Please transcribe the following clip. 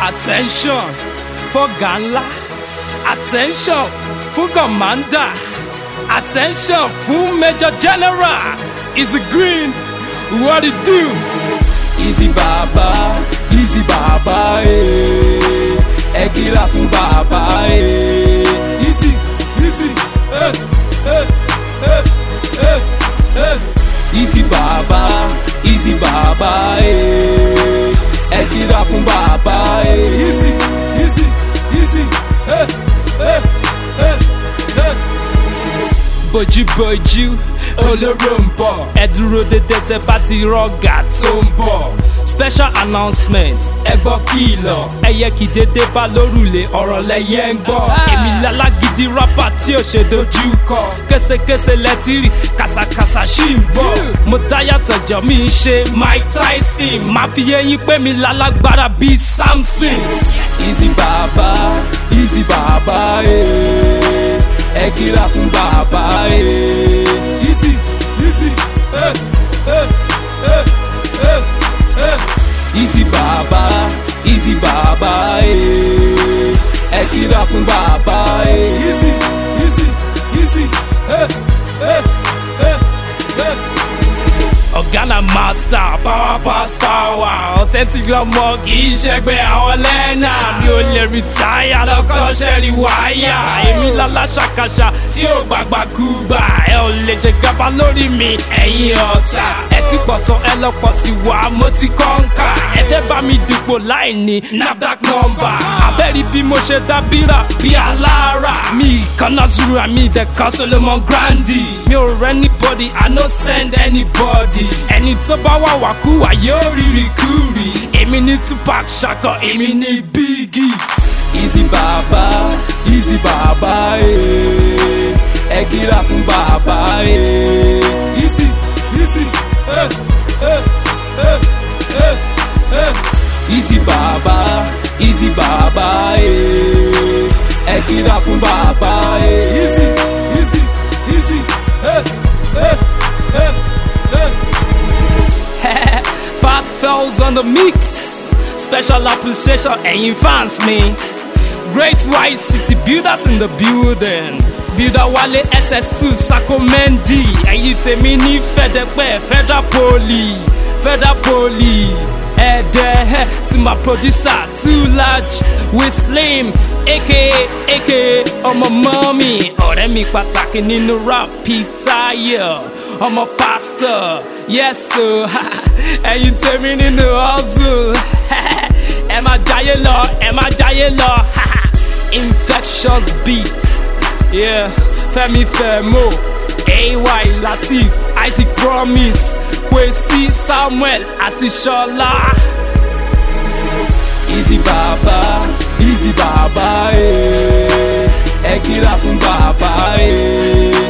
attention fọ́gà ńlá attention fún commander attention fún major general is green what it do. easy bàbá easy bàbá ee ẹ kíra fún bàbá ee easy easy eh, eh, eh, eh, eh. easy bàbá easy bàbá ee ẹ kíra fún bàbá ee easy easy easy eh, eh, eh, eh. bójúbójú olóró ń bọ̀ ẹ dúró dédé tẹ bá ti rọ́gà tó ń bọ̀ special announcement ẹ gbọ́ kìlọ̀ ẹyẹ kì í dédé bá lórùlé ọ̀rọ̀ lẹ́yẹ ń gbọ́ èmi lálágídí rápà tí ò ṣe dojú kọ késekése lẹ́tírì kàsàkàsà ṣì ń bọ̀ mo dáyàtọ̀ jọ mi ń ṣe mike tyson máa fi yẹyin pé mi lálágbára bíi samson. easy bàbá easy bàbá ee ẹ kíra fún bàbá ee easy easy eh, eh, eh, eh, eh. easy bàbá easy bàbá ee ẹ kíra fún bàbá ee easy easy easy eh, eh, eh, eh. Ọ̀gánà master power pass power authentic lọmọ kì í ṣẹgbẹ́ àwọn lẹ́nà mi ò lè rìtáyà lọ́kọ́ ṣẹ́rí wáyà èmi lálá ṣàkàṣà tí ò gbàgbà kúgbà ẹ ò lè jẹ gàba lórí mi ẹ̀yin ọ̀tá ẹ ti pọ̀ tán ẹ lọ́pọ̀ sí wa mo ti kọ́ńkà ẹ fẹ́ bá mi dùpò láì ní nafdac number abẹ́rí bí mo ṣe dábìrà bí alára mi ìkànnà zuru àmì ìdẹ̀kan solomon grandi mi ò rẹ́ anybody i no send anybody ẹni tó bá wà wákúwà yóò rírì kúrì èmi ní tupac ṣakọ èmi ní biggie. easy bàbá easy bàbá ee ẹ kíra fún bàbá ee easy easy eh, eh, eh, eh, eh. easy bàbá easy bàbá ee ẹ kíra fún bàbá ee easy easy easy eh, eh, eh, eh. Fat Fells on the mix. Special appreciation ẹ̀yin fans mi. Great White City builders in the building. Builder Wale SS2 Sako Mendy. Ẹ̀yin tèmi ní Fẹ́dẹ́pẹ́ Federal Poly. Federal Poly. Ẹ̀dẹ̀ to my producer Too Large with Slim aka aka ọmọ mọ́mí. Ọ̀rẹ́ mi pàtàkì nínú rap Peter Yell ọmọ pastor yes o ẹyin tèmi nínú hustle ẹ máa jayé lọ ẹ máa jayé lọ infectious beat yeah. fẹmi fẹmo ay latif isaac promise kwesi samuel àti ṣọlá. easy bàbá easy bàbá ee ẹ kíra fún bàbá ee